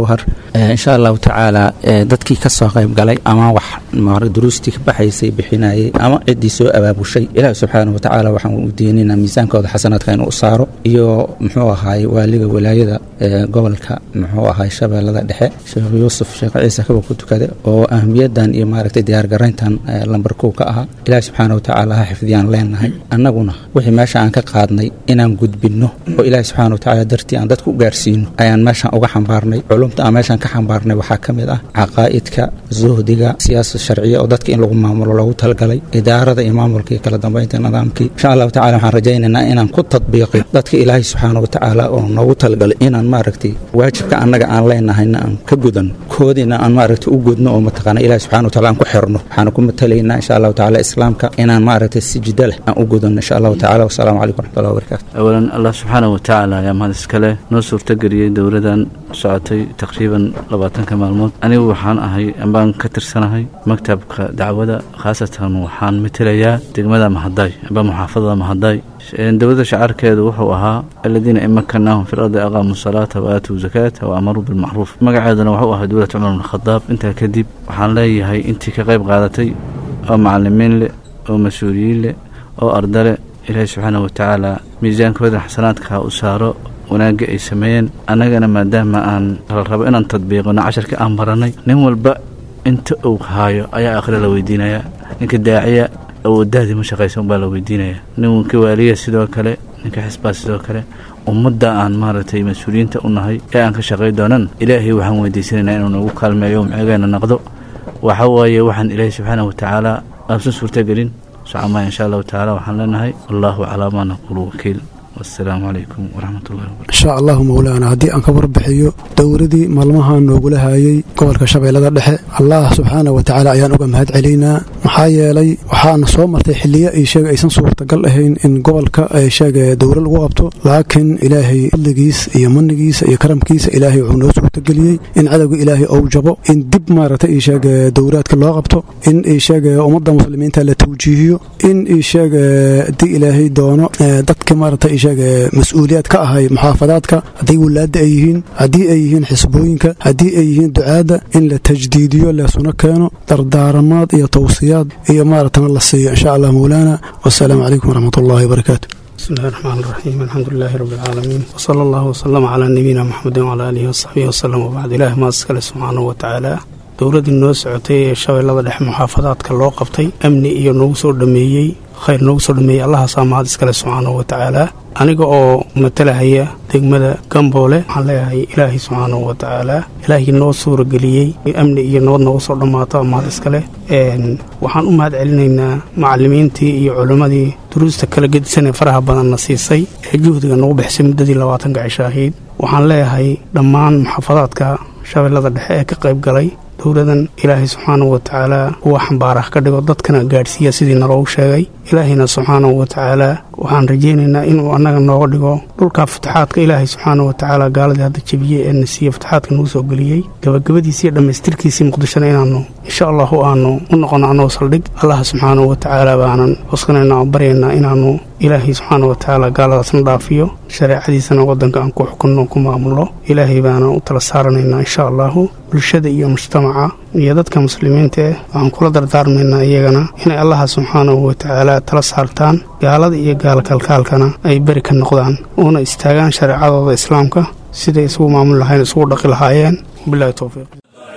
insha allahu tacaala dadkii ka soo qayb galay ama wax duruustii ka baxaysay bixinayay ama ciddii soo abaabushay ilaahi subxaana wa tacaala waxaan u diinaynaa miisaankooda xasanaadka inuu saaro iyo muxuu ahaay waaliga walaayada gobolka muxuu ahaay shabeellada dhexe sheekh yuusuf sheekh ciise kaba ku tukade oo ahmiyadan iyo maaragtay diyaargarayntan lambar kow ka ahaa ilaahi subxaana wa tacaala ha xifdiyaan leenahay annaguna wixii meesha aan ka qaadnay inaan gudbinno oo ilaahi subxaana wa tacaala dartii aan dadku u gaarsiino ayaan meeshan uga xambaarnay culumta aan meeshan ka xambaarnay waxaa ka mid ah caqaa'idka zuhdiga siyaasad sharciya oo dadka in lagu maamulo loogu talagalay idaarada iyo maamulka iyo kala dambeynta nidaamkii insha allahu tacala waxaan rajaynaynaa inaan ku tadbiiqin dadka ilaahay subxaana wa tacaala oo noogu talagalay inaan maaragtay waajibka annaga aan leenahayna aan ka gudanno koodiina aan maaragtay u gudno oo mataqaana ilahi subxana wa tacala aan ku xirno waxaana ku matalaynaa insha allahu tacala islaamka inaan maaragtay si jidda leh aan u gudanno insha allahu tacala wasalaamu calaykum waraxmatullahi wabarakaatu awalan allah subxaana wa tacaala ayaa mahad iskale noo suurtageliyey dowladan socotay taqriiban labaatanka maalmood anigu waxaan ahay ambaan ka tirsanahay maktabka dacwada khaasatan waxaan matelayaa degmada mahaday amba muxaafadada mahaday dowladda shacaarkeedu wuxuu ahaa aladiina imakanaahum fi lardi aqaamu salaata wa aatuu zakaata wa amaruu bilmacruuf magaceeduna wuxuu ahaa dowlad cumar bin khadaab intaa kadib waxaan leeyahay intii ka qayb qaadatay oo macalimiin leh oo mas-uuliyiin leh oo arda leh ilaahi subxaana wa tacaala miisaankooda xasanaadka u saaro wanaagga ay sameeyeen annagana maadaama aan la rabo inaan tadbiiqino casharka aan baranay nin walba inta uu haayo ayaa aakhira la weydiinayaa ninka daaciya awoodaadii ma shaqaysa unbaa la weydiinayaa ninka waaliya sidoo kale ninka xisbaa sidoo kale ummadda aan maaragtay mas-uuliyiinta u nahay ee aan ka shaqay doonan ilaahay waxaan weydiisanaynaa inuu nagu kaalmeeyo mceegeena naqdo waxa waaye waxaan ilaahay subxaana wa tacaala aabsan suurtagelin socomaya insha allahu tacaala waxaan leenahay allahu calaa maa naquulu wakiil wasalaamu calaykum waraxmat ullahi wabarakatu insha allahu mowlaana haddii aan ka warbixiyo dowladii maalmaha noogula haayay gobolka shabeellada dhexe allah subxaana wa tacaala ayaan uga mahad celaynaa maxaa yeelay waxaana soo martay xiliyo ay sheega aysan suurtagal ahayn in gobolka ay sheega dowla lagu qabto laakiin ilaahay fadligiis iyo manigiisa iyo karamkiisa ilaahay wuxuu noo suurtageliyey in cadowga ilaahay ou jabo in dib maaragtay ii sheega dowlaadka loo qabto in ii sheega ummadda muslimiinta la tawjiihiyo in ii sheega haddii ilaahay doono dadka maaragtay mas-uuliyaad ka ahay muxaafadaadka hadday walaada ay yihiin haddii ay yihiin xisbooyinka haddii ay yihiin ducaadda in la tajdiidiyo leesuna keeno dardaaramaad iyo tawsiyaad iyo maaratana la siiyo insha allah mowlaana wasalaamu calaykum waraxmat ullahi wabarakaatu بسم الله الرحمن الرحيم الحمد لله رب العالمين وصلى الله وسلم على نبينا محمد وعلى آله وصحبه وسلم وبعد إله ما أسكال سبحانه وتعالى dowladdii noo socotay ee shabeellada dhexe muxaafadaadka loo qabtay amni iyo noogu soo dhameeyey khayr noogu soo dhameeyey allahaasaa mahad iskale subxaanahu wa tacaala aniga oo matalahaya degmada gamboole waxaan leeyahay ilaahay subxaanahu wa tacaala ilaahii noo suurageliyey amni iyo nabad noogu soo dhammaato mahad iskale waxaan u mahad celinaynaa macalimiintii iyo culimmadii duruusta kala gedisanee faraha badanna siisay ee juhdiga nagu bixisay muddadii labaatanka cisho ahayd waxaan leeyahay dhammaan muxaafadaadka shabeellada dhexe ee ka qayb galay dowladan ilaahay subxaanahu wa tacaala uwa xambaarah ka dhigo dadkana gaadhsiiya sidii naloogu sheegay ilaahayna subxaanahu wa tacaala waxaan rajaynaynaa inuu annaga nooga dhigo dhulka fataxaadka ilaahay subxaanahu wa tacaala gaaladii hadda jebiyey ee na siiye fataxaadka nagu soo geliyey gabagabadiisii dhammaystirkiisii muqdishona inaannu insha allahu aanu u noqono annagoo saldhig allah subxaanahu wa tacaala baanan cuskanayna oo baryaynaa inaannu ilaahay subxaana wa tacaala gaaladaasna dhaafiyo shareecadiisana waddanka aan ku xukunno ku maamulno ilaahay baana u tala saaranaynaa insha allahu bulshada iyo mujtamaca iyo dadka muslimiinta eh waxaan kula dardaarmaynaa iyagana inay allaha subxaanahu wa tacaala tala saartaan gaalada iyo gaalkalkaalkana ay beri ka noqdaan uuna istaagaan shareecadooda islaamka siday isugu maamuli lahayn isugu dhaqi lahaayeen wabilahi towfiiq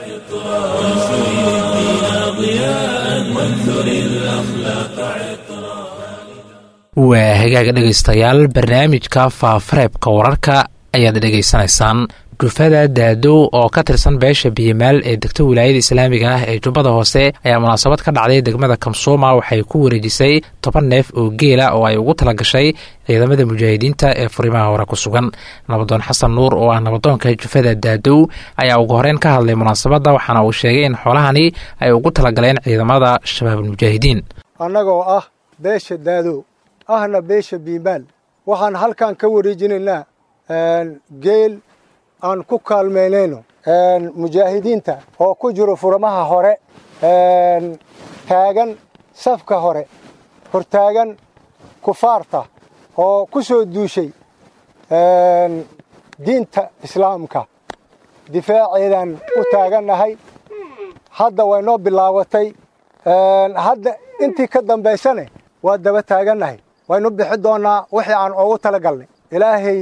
waa hagaaga dhegaystayaal barnaamijka faafareebka wararka ayaad dhegaysanaysaan jufada daadow oo ka tirsan beesha biyamaal ee degta wilaayada islaamiga ah ee jubbada hoose ayaa munaasabad ka dhacday degmada kamsuuma waxay ku wareejisay toban neef oo geela oo ay ugu tala gashay ciidamada mujaahidiinta ee furimaha hore ku sugan nabadoon xasan nuur oo ah nabadoonka jufada daadow ayaa ugu horeyn ka hadlay munaasabadda waxaana uu sheegay in xoolahani ay ugu talagaleen ciidamada shabaabulmujaahidiin annagoo ah beesha daadow ahna beesha biimaal waxaan halkan ka wareejinaynaa geel aan ku kaalmeynayno mujaahidiinta oo ku jiro furamaha hore taagan safka hore hortaagan kufaarta oo ku soo duushay diinta islaamka difaaceedaan u taagannahay hadda way noo bilaabatay hadda intii ka dambaysane waa daba taagannahay waynu bixi doonnaa wixii aan ugu tala galnay ilaahay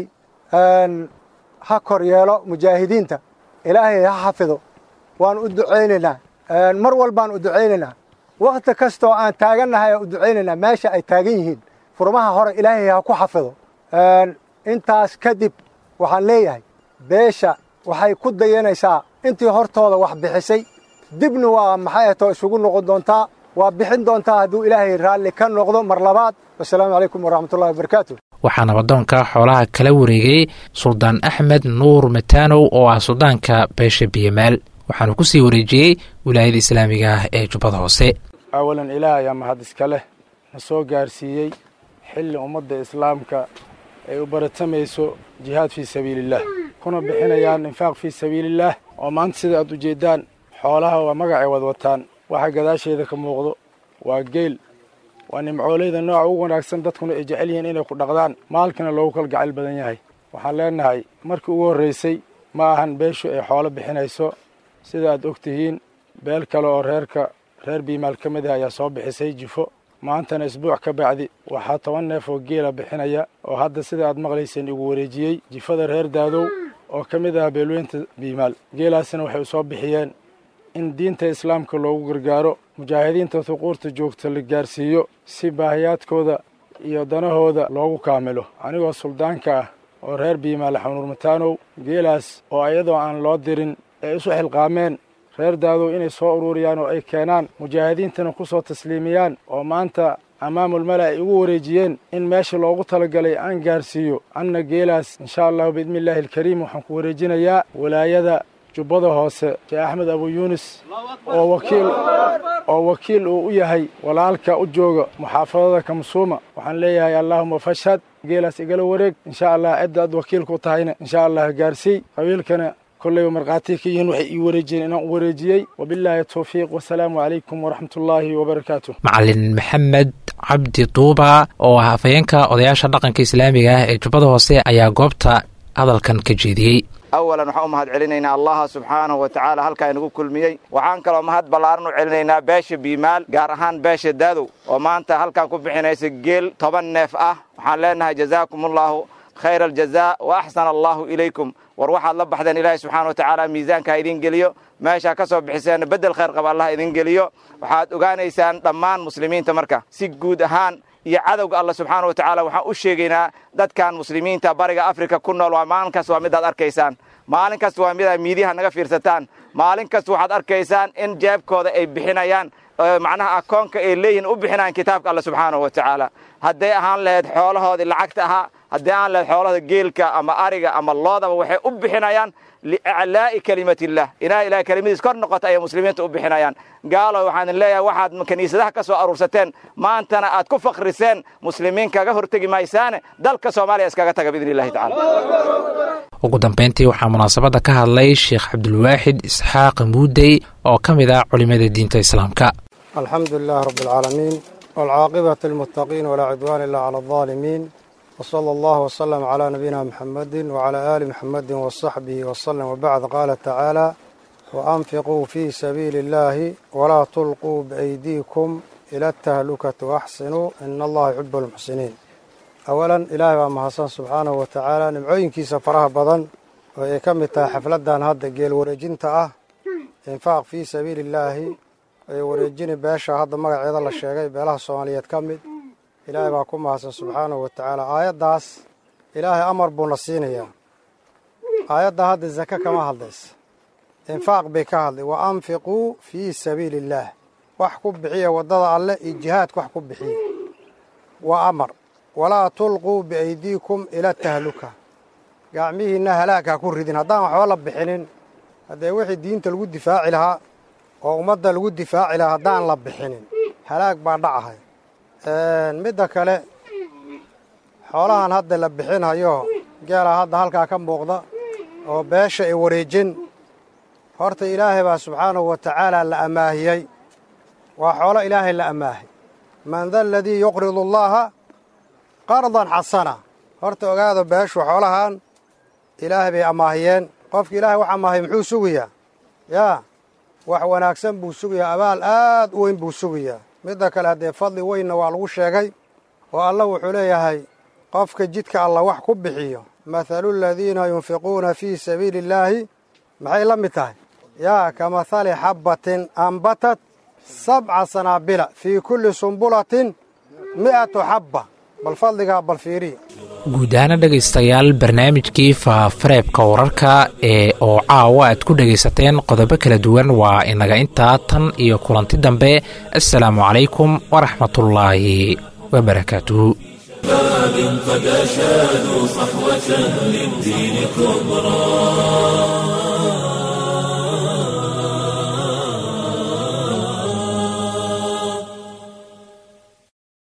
ha kor yeelo mujaahidiinta ilaahay ha xafido waan u ducaynaynaa mar walbaan u ducaynaynaa wakhti kastoo aan taagannahay aan u ducaynaynaa meesha ay taagan yihiin furmaha hore ilaahay ha ku xafido intaas kadib waxaan leeyahay beesha waxay ku dayanaysaa intii hortooda wax bixisay dibna waa maxay atoo isugu noqon doontaa waa bixin doontaa hadduu ilaahay raalli ka noqdo mar labaad wasalaamu calaykum waraxmatullahi wabarakaatu waxaa nabadoonka xoolaha kala wareegay suldaan axmed nuur mataanow oo ah suldaanka beesha biyamaal waxaanu ku sii wareejiyey wilaayada islaamiga ah ee jubbada hoose awalan ilaah ayaa mahad iska leh na soo gaarsiiyey xilli ummadda islaamka ay u baratamayso jihaad fii sabiilillaah kuna bixinayaan infaaq fii sabiilillaah oo maanta sida aad ujeeddaan xoolaha waa magacay wad wataan waxa gadaasheeda ka muuqdo waa geel waa nimcooleyda nooca ugu wanaagsan dadkuna ay jecel yihiin inay ku dhaqdaan maalkana loogu kala gacayl badan yahay waxaan leenahay markii ugu horraysay ma ahan beeshu ay xoolo bixinayso sida aad og tihiin beel kale oo reerka reer biimaal ka mid ah ayaa soo bixisay jifo maantana isbuuc ka bacdi waxaa toban neef oo geela bixinaya oo hadda sida aad maqlayseen igu wareejiyey jifada reer daadow oo ka mid ah beelweynta biimaal geelaasina waxay u soo bixiyeen in diinta islaamka loogu gargaaro mujaahidiinta huquurta joogta la gaarsiiyo si baahiyaadkooda iyo danahooda loogu kaamilo anigoo suldaanka ah oo reer biimaal xanuur mataanow geelaas oo iyadoo aan loo dirin ay isu xilqaameen reer daadow inay soo ururiyaan oo ay keenaan mujaahidiintana ku soo tasliimiyaan oo maanta amaamulmala ay ugu wareejiyeen in meesha loogu talagalay aan gaarsiiyo anna geelaas insha allahu biidni illaahi alkariim waxaan ku wareejinayaa walaayada jubbada hoose sheekh axmed abu yuunis oo wakiil oo wakiil uu u yahay walaalka u jooga muxaafadada kamsuuma waxaan leeyahay allaahuma fashhad geelaas igala wareeg insha allah cidda aad wakiilku tahayna insha allah gaarsiiy qabiilkana kollayba markhaatiya ka yihiin waxay ii wareejiyeen inaan u wareejiyey wabilaahi towfiiq wasalaamu calaykum waraxmatullaahi wabarakaatu macalin maxamed cabdi duuba oo ah afhayeenka odayaasha dhaqanka islaamiga ah ee jubbada hoose ayaa goobta hadalkan ka jeediyey awalan waxaan u mahad celinaynaa allaha subxaanahu wa tacaala halkaa inagu kulmiyey waxaan kaloo mahad ballaaran u celinaynaa beesha biimaal gaar ahaan beesha daadow oo maanta halkan ku bixinaysa geel toban neef ah waxaan leenahay jazaakumullahu khayra aljazaa wa axsana allahu ilaykum war waxaad la baxdeen ilaahay subxana wa tacaala miisaanka ha idin geliyo meeshaa ka soo bixiseen beddel khayr qaba allah idin geliyo waxaad ogaanaysaan dhammaan muslimiinta marka si guud ahaan iyo cadowga alla subxaana wa tacaala waxaan u sheegaynaa dadkan muslimiinta bariga afrika ku nool waa maalin kasta waa midaad arkaysaan maalin kasta waa midaad miidiyaha naga fiirsataan maalin kasta waxaad arkaysaan in jeebkooda ay bixinayaan macnaha akoonka ay leeyihin u bixinayaan kitaabka alla subxaanahu wa tacaala hadday ahaan lahayd xoolahoodii lacagta ahaa haddii aan lahayd xoolahooda geelka ama ariga ama loodaba waxay u bixinayaan liiclaa'i kelimatillah inaa ilahay kelimadiis kor noqota ayay muslimiinta u bixinayaan gaalo waxaan leeyahay waxaad kiniisadaha ka soo aruursateen maantana aad ku fakriseen muslimiin kaga hortegi maysaane dalka soomaaliya iskaga taga biidni illahi tacala ugu dambayntii waxaa munaasabadda ka hadlay sheekh cabdulwaaxid isxaaq muudey oo ka mid ah culimmada diinta islaamka alxamdu lilahi rabbi alcaalamiin waalcaaqibatu lilmuttaqiin walaa cidwaana illa cala aldaalimiin wsala allahu wslm cla nabiyina muxamadi wcla aali muxamadi wsaxbihi wslm wbacd qaala tacaala waanfiquu fii sabiili اllahi walaa tulquu biaydiikum ila atahlukati waaxsinuu ina allaha yuxibu lmuxsiniin awalan ilaahay baa mahadsan subxaanahu wa tacaala nimcooyinkiisa faraha badan oo ay ka mid tahay xafladan hadda geel wareejinta ah infaaq fii sabiili illaahi ay wareejini beesha hadda magaceeda la sheegay beelaha soomaaliyeed ka mid ilaahay baa ku mahadsan subxaanahu wa tacaala aayaddaas ilaahay amar buuna siinayaa aayadda hadda zake kama hadlaysa infaaq bay ka hadlay wa anfiquu fii sabiili illaah wax ku bixiya waddada alleh iyo jihaadka wax ku bixiya waa amar walaa tulquu biaydiikum ila tahluka gacmihiinna halaag ha ku ridin haddaan waxba la bixinin haddee wixii diinta lagu difaaci lahaa oo ummadda lagu difaaci lahaa haddaan la bixinin halaag baa dhacahay midda kale xoolahan hadda la bixinhayo geela hadda halkaa ka muuqda oo beesha ay wareejin horta ilaahay baa subxaanahu wa tacaala la amaahiyey waa xoolo ilaahay la amaahay man da aladii yuqridu allaha qardan xasana horta ogaada beeshu xoolahan ilaahay bay amaahiyeen qofka ilaahay waxa mahay muxuu sugayaa yaa wax wanaagsan buu sugayaa abaal aad u weyn buu sugayaa midda kale haddee fadli weynna waa lagu sheegay oo allah wuxuu leeyahay qofka jidka alla wax ku bixiyo mathalu aladiina yunfiquuna fii sabiili illaahi maxay la mid tahay yaa ka mathali xabbatin ambatat sabca sanaabila fii kulli sumbulatin mi'atu xabba bal fadligaa bal fiiriya guud ahaana dhegaystayaal barnaamijkii faafareebka wararka ee oo caawa aad ku dhegaysateen qodobo kala duwan waa inaga intaa tan iyo kulanti dambe assalaamu calaykum waraxmatullaahi wabarakaatuhu شباب قد أشادوا صحوة للدين كبرى